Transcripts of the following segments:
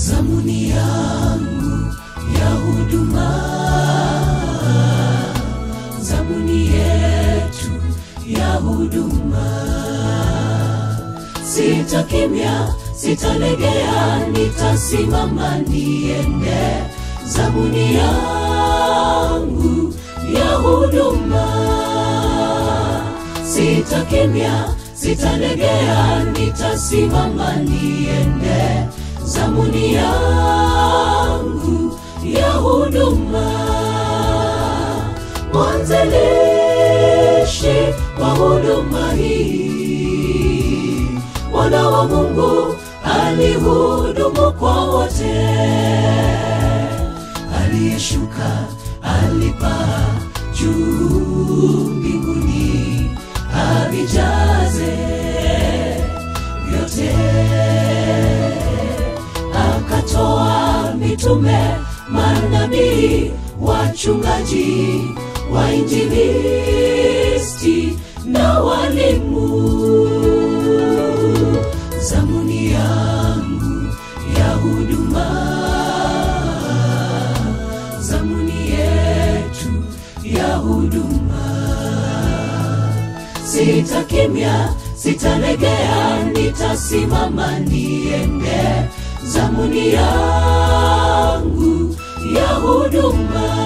zamuni yangu ya huduma, zamuni yetu ya huduma. Sitakimya, sitalegea, nitasimama niende, zamuni yangu ya huduma. Sitakimya, sitalegea, nitasimama niende, zamuni yangu ya huduma. Mwanzilishi wa huduma hii, mwana wa Mungu alihudumu kwa wote, aliyeshuka alipaa juu mbinguni, avijaze vyote akatoa mitume, manabii, wachungaji, wainjilisti na walimu. Zamuni yangu ya huduma, zamuni yetu ya huduma. Sitakimya, sitalegea, nitasimama niende, zamuni yangu ya huduma.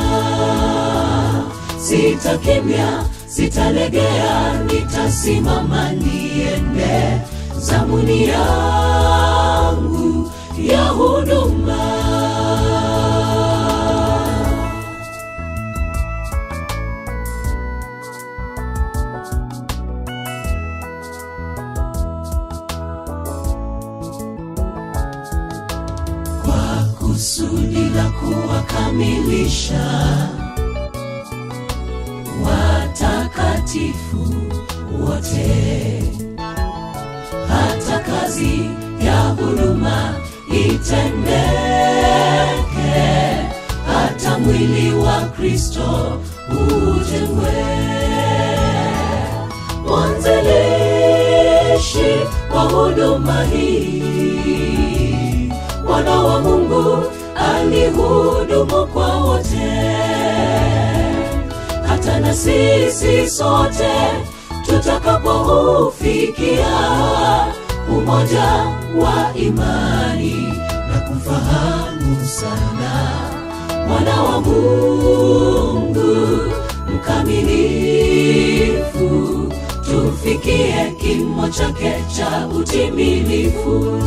Sitakimya, sitalegea, nitasimama niende, zamuni yangu ya huduma. kwa kusudi la kuwakamilisha watakatifu wote, hata kazi ya huduma itendeke, hata mwili wa Kristo ujengwe. Mwanzilishi wa huduma hii, mwana wa Mungu alihudumu kwa wote, hata na sisi sote tutakapoufikia umoja wa imani na kumfahamu sana mwana wa Mungu mkamilifu, tufikie kimo chake cha utimilifu.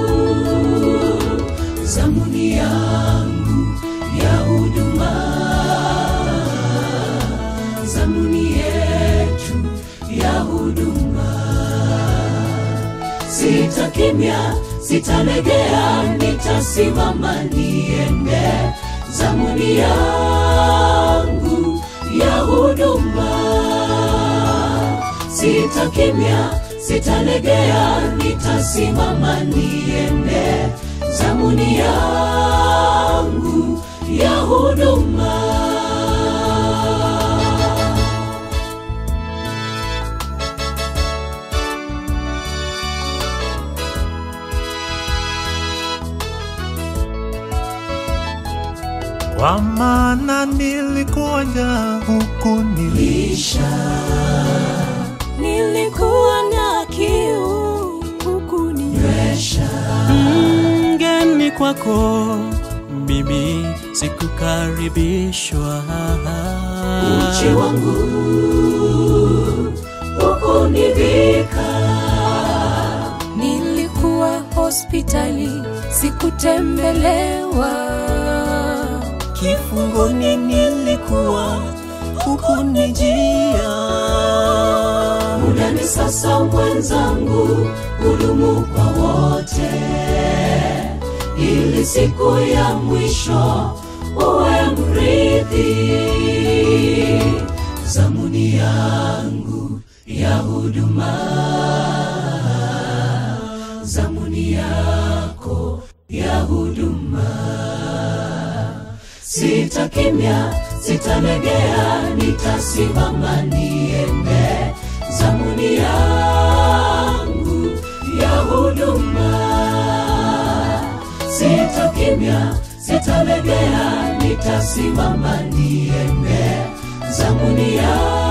Zamuni yangu ya huduma, zamuni yetu ya huduma. Sitakimya, sitalegea, nitasimama niende, zamuni yangu ya huduma. Sitakimya, sitalegea, nitasimama niende, zamuni yangu ya huduma. Kwa maana nilikuwa njaa huku nili Lisha Nilikuwa na kiu huku ni nywesha mgeni kwako, mimi sikukaribishwa. uchi wangu hukunivika Nilikuwa hospitali sikutembelewa. Kifungoni nilikuwa hukunijia. muda ni sasa mwenzangu hudumu kwa wote ili siku ya mwisho uwe mrithi zamuni yangu ya huduma zamuni yako ya huduma sitakimya sitalegea nitasimama niende zamuni yangu ya huduma sitakimya sitalegea nitasimama niende zanguni ya